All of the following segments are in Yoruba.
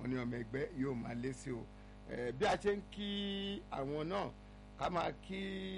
wọn ní ọmọ ẹgbẹ́ yóò máa lé sí o bí a ṣe ń kí àwọn náà ká máa kí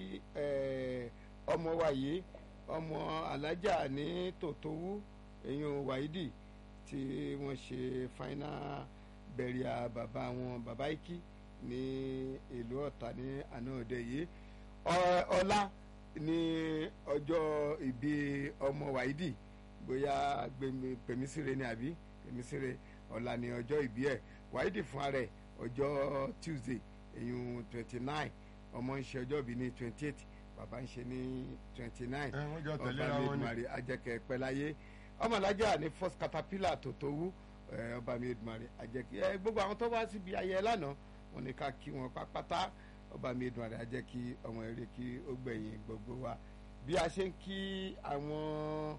ọmọ wa yìí ọmọ alájà ní tòtówú èyàn wáídì tí wọ́n ṣe final burial bàbá wọn bàbá ikí ní ìlú ọ̀tà ní àná òde yìí ọlá ní ọjọ́ ìbí ọmọ wáídì bóyá pèmísìrè ni àbí pèmísìrè ọ̀la ní ọjọ́ ìbí ẹ̀ wáídì fún ara ẹ̀ ọjọ́ tuesday èyàn twenty nine ọmọ ń ṣe ọjọ́ ìbí ní twenty eight bàbá ń ṣe ní twenty nine ọba midmari ajẹkẹ pẹláyé ọmọlájà ní first caterpillar tó tó wú ọba midmari ajẹkẹ ẹ gbogbo àwọn tó wá síbi ayẹyẹ lánàá wọn ní ká kí wọn pápátá ọba midmari ajẹkí ọmọ eré kí ó gbẹ̀yìn gbogbo wa bí a ṣe ń kí àwọn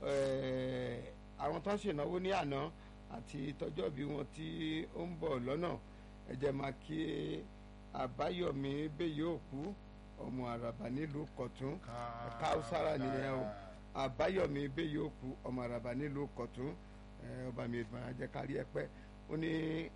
àwọn tó ń ṣènáwó ní àná àti tọjọ́ bí wọn tí ó ń bọ̀ lọ́nà ẹ jẹ́ máa kí àbáyọ̀mí bẹ́yẹ̀ òkú ọmọ àràbà nílùú kọ̀tún káúsára nìyẹn o àbáyọ̀mí bẹ́ẹ̀ yóò kú ọmọ àràbà nílùú kọ̀tún ọba mi ìgbà jẹ́ kárí ẹ pẹ́ ó ní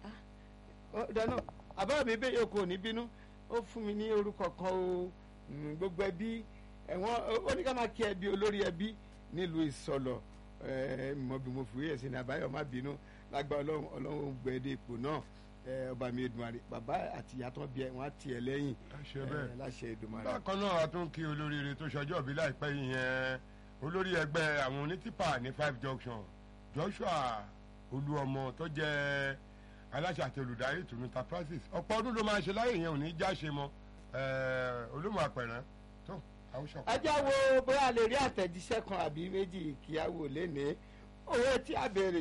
dáná àbáyọ̀mí bẹ́ẹ̀ yóò kú òní bínú ó fún mi ní orúkọ kan o gbogbo ẹbí ẹ̀wọ̀n ó ní ká máa kí ẹbí olórí ẹbí nílùú ìsọlọ̀ mọ̀ bí mo fi wíyẹ̀ sí ni àbáyọ̀ má bínú lágbá ọlọ́run ọlọ́run gbẹ̀dẹ̀ ipò náà ọba mi Èdùmàrè bàbá àti ìyá tó bí ẹ wọn á tiẹ̀ lẹ́yìn láṣẹ Èdùmàrè. bákan náà a tún kí olóríire tó ṣọjọ́ bí láìpẹ́ yìí yẹn olórí ẹgbẹ́ àwọn onítìpà ní five junction Joshua Olúọmọ tó jẹ́ aláṣẹ àti olùdarí ìtùnú enterprises ọ̀pọ̀ ọdún ló máa ṣe láyé yẹn ò ní já ṣe mọ́ olómọ àpẹ̀rẹ̀ tó àwùjọ. ajá wo bóyá a lè rí àtẹ̀jíṣẹ́ kan àbí méjì kí á wò lénìí owó tí a béèrè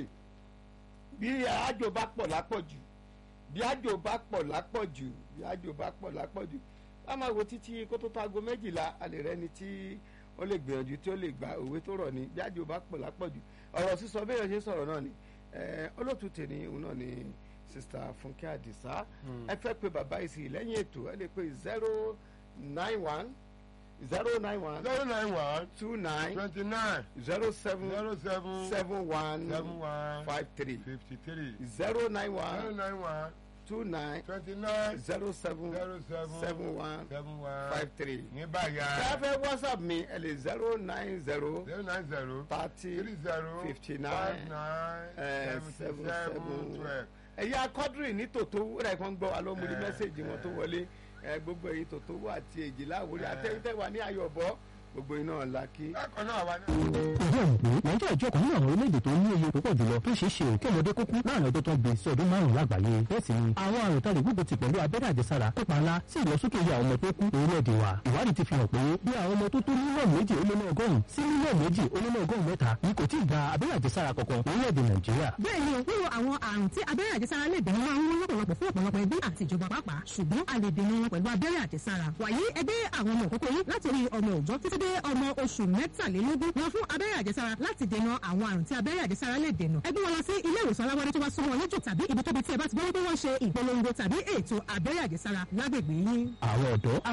bí àjò bá pọ̀ lápọ̀jù bí àjò bá pọ̀ lápọ̀jù bí àjò bá pọ̀ lápọ̀jù a máa wo títí kó tó tó aago méjìlá a lè rẹ́ni tí ó lè gbìyànjú tí ó lè gba òwe tó rọ̀ ní bí àjò bá pọ̀ lápọ̀jù ọ̀rọ̀ sísọ bẹ́ẹ̀ ṣe sọ̀rọ̀ náà ni olóòtú tèmi òun náà ni sista Fúnkẹ́ Àdìsá ẹ fẹ́ pe bàbá yìí sí lẹ́yìn ètò ẹ lè pe zero nine one zero nine one zero nine one two nine twenty nine zero seven zero seven seven one seven one five three fifty three zero nine zero one nine one two nine twenty nine zero seven zero seven seven one seven one five three. ní báyà káfẹ́ whatsapp mi ẹ lè zero nine zero zero nine zero thirty three zero fifty five nine nine eh, seventy seven seven seven. twelve. ẹ̀yà kọ́dírì ní tòtó rẹ̀ kan gbọ́ wa ló mú ní Eh, mẹ́sẹ̀gì wọn tó wọlé ẹ, gbogbo èyí tòtó wà àti èjìlá àwòrán àtẹ̀yìntẹ̀ wà ní ayọ̀bọ gbogbo iná ọ̀la kí. bákan náà wà ní. ìjọ ìpè nàìjíríà jẹ́ ọ̀kan nínú àwọn orílẹ̀-èdè tó ní iye púpọ̀ jùlọ tó ṣeé ṣe kí ọmọdé kó kú láàrin ọjọ́ tó ń gbé sí ọdún márùn-ún lágbàáyé bẹ́ẹ̀ sì ni àwọn àrùn tá lè gbógun ti pẹ̀lú abẹ́rẹ́ àjẹsára kópa ńlá sí ìlọsókè iye àwọn ọmọ tó kú orílẹ̀-èdè wa ìwádìí ti fi hàn pé bí àwọn ọmọ tó tó mílíọ̀nù méjì ó lé ní ọgọ́rùn-ún sí mílíọ̀nù méjì ó lé ní ọgọ́rùn-ún mẹ́ta ni kò tí ì gba abẹ́rẹ́ àjẹsára kankan orílẹ̀-èdè nàìjíríà bẹ́ẹ̀ ni wíwo àwọn àrùn tí abẹ́rẹ́ àjẹsára lè dènà máa ń wọ́n lọ́pọ̀lọpọ̀ fún ọ̀pọ̀lọpọ̀ ẹbí àti ìjọba pàápàá ṣùgbọ́n a lè dènà wọn pẹ̀lú abẹ́rẹ́ àjẹsára wàyí ẹgbẹ́ àwọn ọmọ òkókó yín láti rí ọmọ òòjọ́ títí dé ọmọ oṣù mẹ́tàlélógún wọn fún abẹ́rẹ́ àjẹsára láti dènà àwọn àrùn tí abẹ́rẹ́ àjẹsára lè dènà ẹgbẹ́ wọn lọ sí ilé ìwòsàn aláwọ̀dé tó bá súnmọ́ wọn lójú tàbí ibi tóbi tí ẹ bá ti gbọ́ wípé wọ́n ṣe ìpolongo tàbí ètò abẹ́rẹ́ àjẹsára lágbègbè yín. àwọn ọ̀dọ́